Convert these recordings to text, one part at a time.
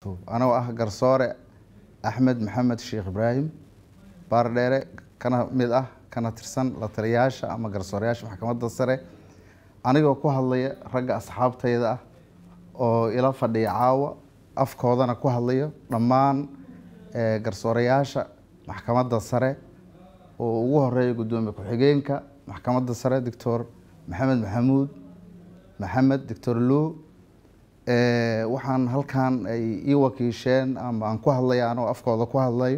anagoo ah garsoore axmed maxamed sheekh ibraahim baardheere kana mid ah kana tirsan la taliyayaasha ama garsooreyaasha maxkamadda sare anigoo ku hadlaya ragga asxaabtayda ah oo ila fadhiya caawa afkoodana ku hadlayo dhammaan garsooreyaasha maxkamadda sare oo ugu horeeya guddoomiye ku-xigeenka maxkamadda sare doctor maxamed maxamuud maxamed doctor luu waxaan halkan ay ii wakiisheen ama aan ku hadlaya anoo afkooda ku hadlayo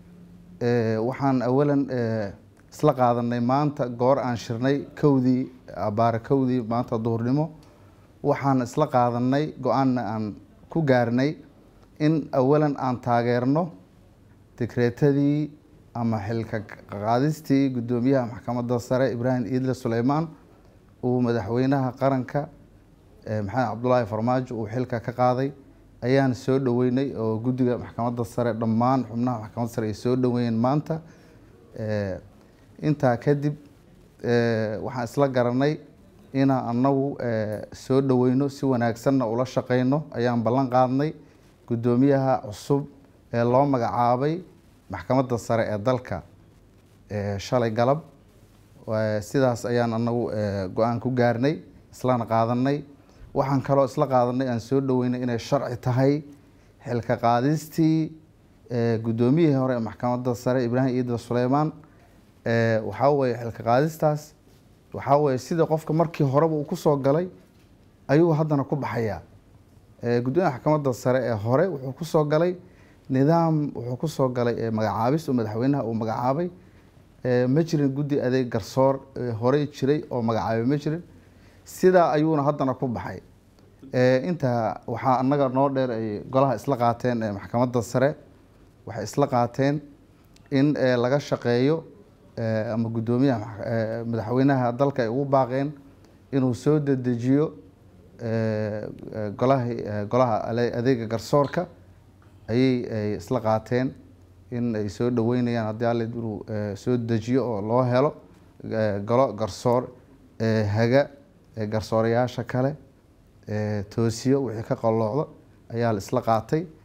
waxaan awalan isla qaadanay maanta goor aan shirnay kowdii abaare kowdii maanta duhurnimo waxaan isla qaadanay go-aanna aan ku gaarnay in awalan aan taageerno dekreetadii ama xilka qaadistii guddoomiyaha maxkamadda sare ibraahim iidle suleymaan uu madaxweynaha qaranka maxamed cabdulaahi farmaajo uu xilka ka qaaday ayaan soo dhaweynay oo guddiga maxkamadda sare dhammaan xubnaha maxkamadda sare ay soo dhaweeyeen maanta intaa kadib waxaan isla garanay inaan anagu soo dhaweyno si wanaagsanna ula shaqeyno ayaan ballan qaadnay guddoomiyaha cusub ee loo magacaabay maxkamadda sare ee dalka shalay galab sidaas ayaan anagu go-aan ku gaarnay islana qaadanay waxaan kaloo isla qaadanay aan soo dhaweynay inay sharci tahay xilka qaadistii guddoomiyihii hore ee maxkamadda sare ibraahim iidle suleymaan waxaa weye xilka qaadistaas waxaa weye sida qofka markii horeba uu kusoo galay ayuu haddana ku baxayaa guddoomiyaha maxkamadda sare ee hore wuxuu kusoo galay nidaam wuxuu kusoo galay magacaabis oo madaxweynaha uu magacaabay ma jirin guddi adeeg garsoor horey jiray oo magacaabay ma jirin sidaa ayuuna haddana ku baxay intaa waxaa anaga noo dheer ay golaha isla qaateen maxkamadda sare waxay isla qaateen in laga shaqeeyo ama guddoomiyaha madaxweynaha dalka ay ugu baaqeen inuu soo dedejiyo golaha golaha adeega garsoorka ayay isla qaateen in ay soo dhaweynayaan haddii alle inuu soo dejiyo oo loo helo golo garsoor haga garsooreyaasha kale toosiyo wixii ka qalloocdo ayaa la isla qaatay